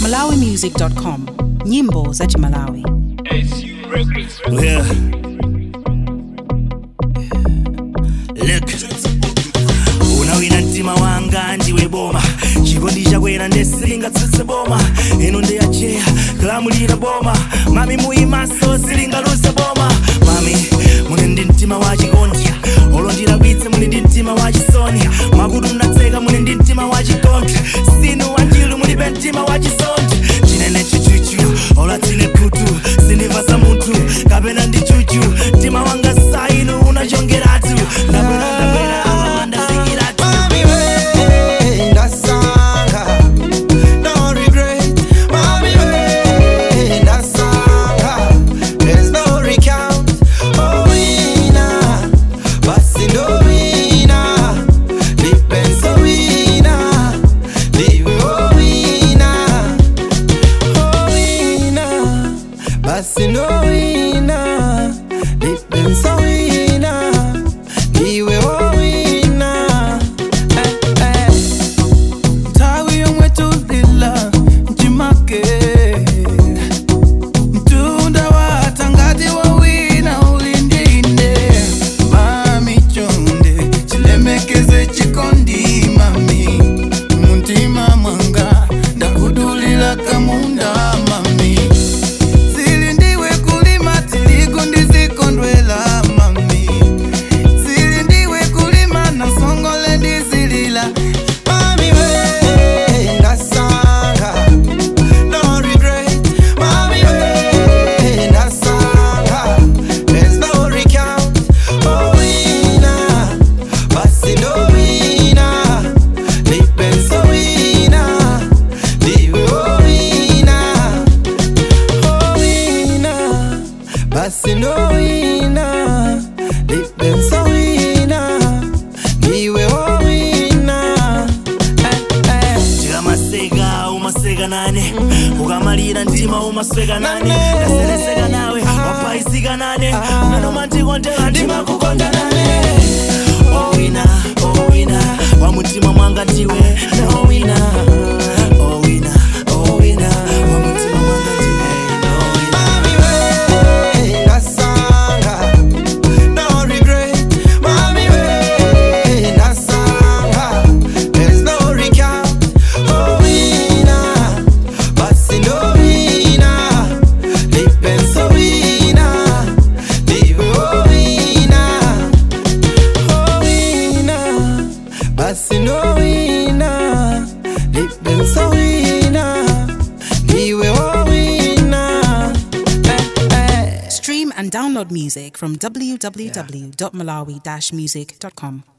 malawimusic.com nyimbo za chimalawi Yeah. Look. unawina mtima wanga ndiwe boma chikondi chakwera ndesilingatsutse boma ino ndiyacheya kulamulira boma mami muyimaso silingaluse boma mami muli ndi mtima wa chikondi olondira kwitse muli ndi mtima wa chisoni makutu mnatseka muli ndi mtima wa chikondi sinu wanjilu mulibe mtima wa chisoni chinene chichuchu olatsile khutu sindivasa munthu kapena ndi chuchu mtima wanga sainu unachongeratu ndabwera ndabwera apa ndafikiratu Mami we, ndasanga, no regret. Mami we, ndasanga, there's no recount. Oh wina, basi ndo wina, lipenso wina, liwe oh wina, oh wina, basi ndo wina, lipenso wina, liwe oh wina. Eh, eh. Tawi yomwe tulila mchimake mtunda watangati wawina ulindinde mami chonde chilemekeze chikondi mami muntima mwanga ndakudulila kamunda mami zilindiwe kulima tiligu ndizikondwela mami zilindiwe kulima na songole ndizilila mami we ndasanga no regret mami we ndasanga there's no recount oh wina basi ndo wina lipenso wina liwe oh wina oh wina basi ndo wina lipenso wina liwe oh wina eh, eh. tikamaseka umaseka nane ukamalira mtima umasweka nane ndaseleseka nawe wapaisika nane manomantikondera ndimakukonda nane owina owina wa mutima mwanga ndiwe nowina owina owina wa mutima mwanga ndiwe nowina Mami we, ndasanga, no regret. Mami we, ndasanga, there's no recount. Oh wina, basi ndo wina, lipenso wina, liwe oh wina, oh wina, basi ndo wina, lipenso wina, liwe oh wina. Eh, eh. stream and download music from www.malawi-music.com